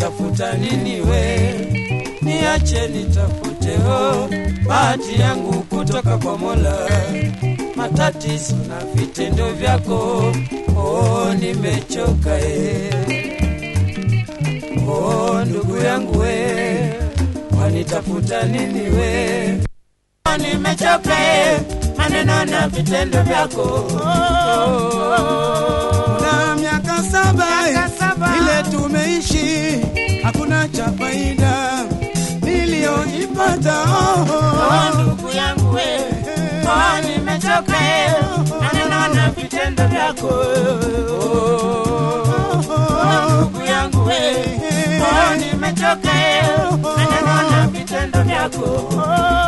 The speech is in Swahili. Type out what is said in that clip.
wanitafuta nini we? Niache nitafute ho bahati yangu kutoka kwa Mola. Matatizo na vitendo vyako, oh, nimechoka eh. Oh, ndugu yangu we, wanitafuta nini we? Oh, nimechoka eh, maneno na vitendo vyako oh. na miaka saba ile tumeishi, hakuna cha faida niliyoipata. Oh, ndugu yangu we, oh, nimechoka eh, maneno na vitendo vyako oh, ndugu yangu we, oh, nimechoka eh, maneno na vitendo vyako